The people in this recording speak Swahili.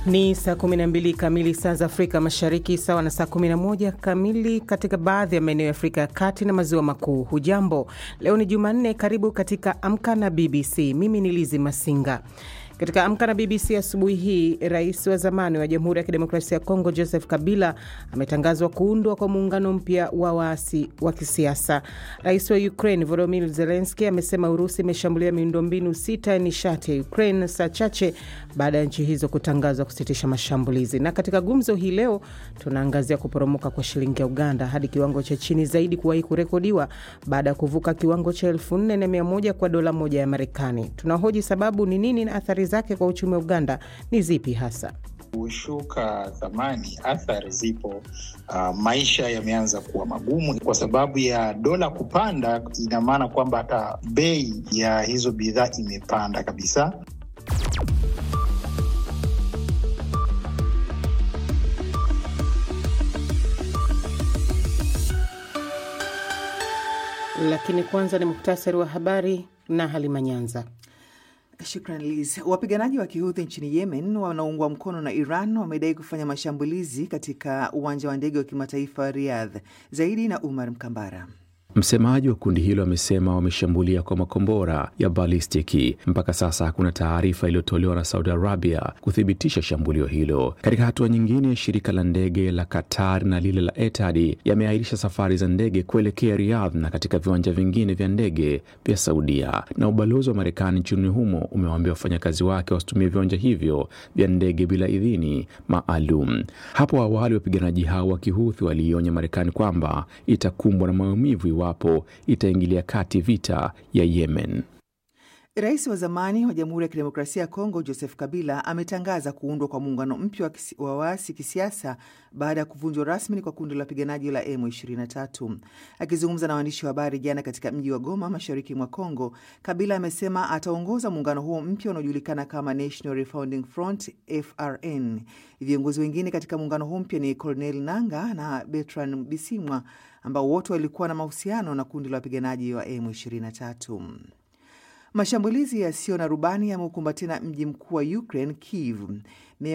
Ni saa 12 kamili saa za Afrika Mashariki, sawa na saa 11 kamili katika baadhi ya maeneo ya Afrika ya Kati na Maziwa Makuu. Hujambo, leo ni Jumanne. Karibu katika Amka na BBC. Mimi ni Lizi Masinga. Katika Amka na BBC asubuhi hii, rais wa zamani wa Jamhuri ya Kidemokrasia ya Kongo Joseph Kabila ametangazwa kuundwa kwa muungano mpya wa waasi wa kisiasa. Rais wa Ukraine Volodymyr Zelensky amesema Urusi imeshambulia miundombinu sita ya nishati ya Ukraine saa chache baada ya nchi hizo kutangazwa kusitisha mashambulizi. Na katika gumzo hii leo tunaangazia kuporomoka kwa shilingi ya Uganda hadi kiwango cha chini zaidi kuwahi kurekodiwa baada ya kuvuka kiwango cha elfu nne na mia moja kwa dola moja ya Marekani. Tunahoji sababu ni nini na athari zake kwa uchumi wa Uganda ni zipi hasa? Kushuka thamani, athari zipo. Uh, maisha yameanza kuwa magumu kwa sababu ya dola kupanda. Ina maana kwamba hata bei ya hizo bidhaa imepanda kabisa. Lakini kwanza ni muhtasari wa habari na Halima Nyanza. Shukran Liz. Wapiganaji wa Kihuthi nchini Yemen wanaoungwa mkono na Iran wamedai kufanya mashambulizi katika uwanja wa ndege wa kimataifa wa Riyadh. Zaidi na Umar Mkambara. Msemaji wa kundi hilo amesema wameshambulia kwa makombora ya balistiki. Mpaka sasa hakuna taarifa iliyotolewa na Saudi Arabia kuthibitisha shambulio hilo. Katika hatua nyingine, shirika la ndege la Qatar na lile la Etihad yameahirisha safari za ndege kuelekea Riyadh na katika viwanja vingine vya ndege vya Saudia. Na ubalozi wa Marekani nchini humo umewaambia wafanyakazi wake wasitumie viwanja hivyo vya ndege bila idhini maalum. Hapo awali wapiganaji hao wa Kihuthi waliionya Marekani kwamba itakumbwa na maumivu iwapo itaingilia kati vita ya Yemen. Rais wa zamani wa Jamhuri ya Kidemokrasia ya Kongo Joseph Kabila ametangaza kuundwa kwa muungano mpya wa waasi kisiasa baada ya kuvunjwa rasmi kwa kundi la wapiganaji la M23. Akizungumza na waandishi wa habari jana katika mji wa Goma, mashariki mwa Kongo, Kabila amesema ataongoza muungano huo mpya unaojulikana kama National Refounding Front FRN. Viongozi wengine katika muungano huo mpya ni Cornel Nanga na Bertrand Bisimwa ambao wote walikuwa na mahusiano na kundi la wapiganaji wa M23. Mashambulizi yasiyo na rubani yameukumba tena mji mkuu wa Ukraine, Kiev.